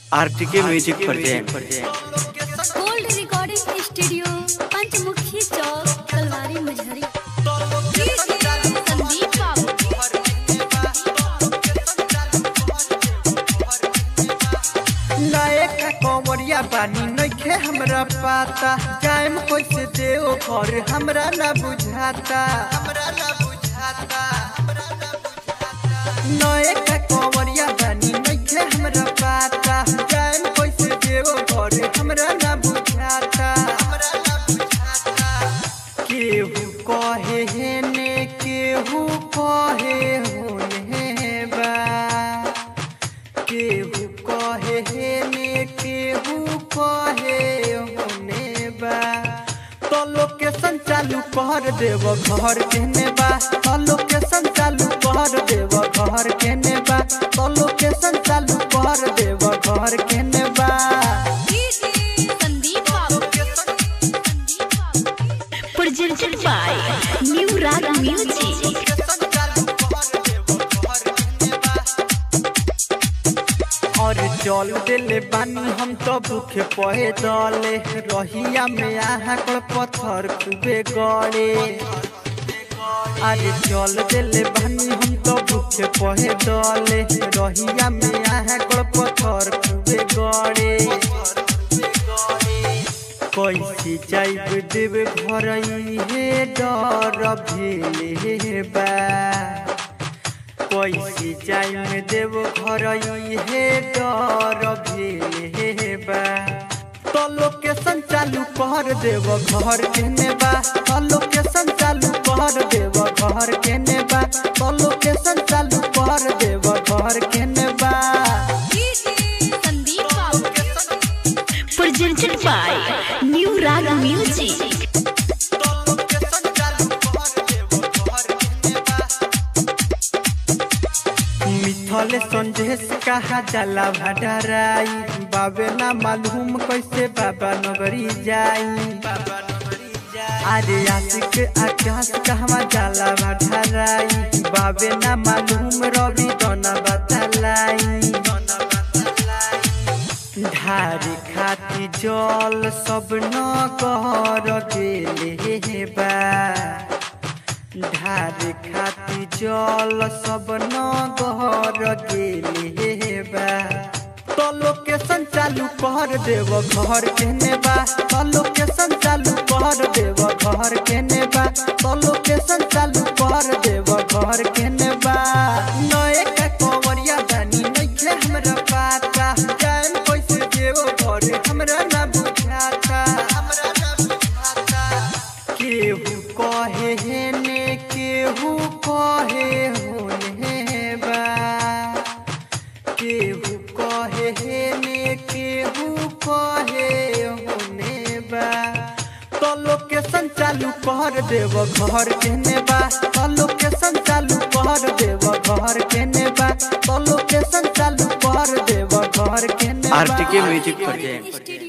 RTK music present gold recording studio Panchmukhi चौक तलवारी मझरी संदीप बाबू नायक कंवरिया बानी नइखे हमरा पाता जाएम कैसे देव घर हमरा ना बुझाता हमरा ना बुझाता नायक कंवरिया बानी नइखे हमरा पाता जाएम कैसे देव घर हमरा ना बुझाता हमरा ना बुझाता केहू कहे हेने केहू कहे होने बा केहू कहे हेने केहू कहे होने बा तो लोकेशन चालू कर देव घर केने बा तो लोकेशन चालू कर देव घर केने बा तो लोकेशन चालू कर देव घर केने बा संदीप बाबू presented by New Rag Music. और जल दिले बानी हम तो भूखे पहे दले रहिया में आहकड़ पत्थर खूबे गड़े अरे जल दिले बानी हम तो भूखे पहे दले रहिया में आहकड़ पत्थर खूबे गड़े कैसे जाइब देव घर हे डर भेले बा कैसे जाइम देव घर हे डर भेले बा तो लोकेशन चालू कर देव घर केने बा तो लोकेशन चालू कर देव घर केने बा तो लोकेशन चालू कर देव घर केने बा संदीप बाबू Presented by New Rag Music. मिथल संदेश कहा जाला भडराई बाबे ना मालूम कैसे बाबा नगरी जाई अरे आशिक आकाश कहवा जाला भडराई बाबे ना मालूम रवि दोना बतलाई ढारी खाती जल सब न कर गेले बा ढारी खाती जल सब न घर गेले बा तो लोकेशन चालू कर देव घर केने बा तो लोकेशन चालू कर देव घर केने बा तो लोकेशन चालू कर देव घर केने बा नए का कंवरिया दानी नइखे हमरा पाता जान कैसे देव घर हमरा ना बुझाता हमरा ना बुझाता केहू कहे हेने केहू कहे होने बा केहू कहे हेने केहू कहे होने बा तो लोकेशन चालू कर देव घर केने बा तो लोकेशन चालू कर देव घर केने बा तो लोकेशन चालू कर देव घर केने बा आरटीके म्यूजिक प्रेजेंट स्टूडियो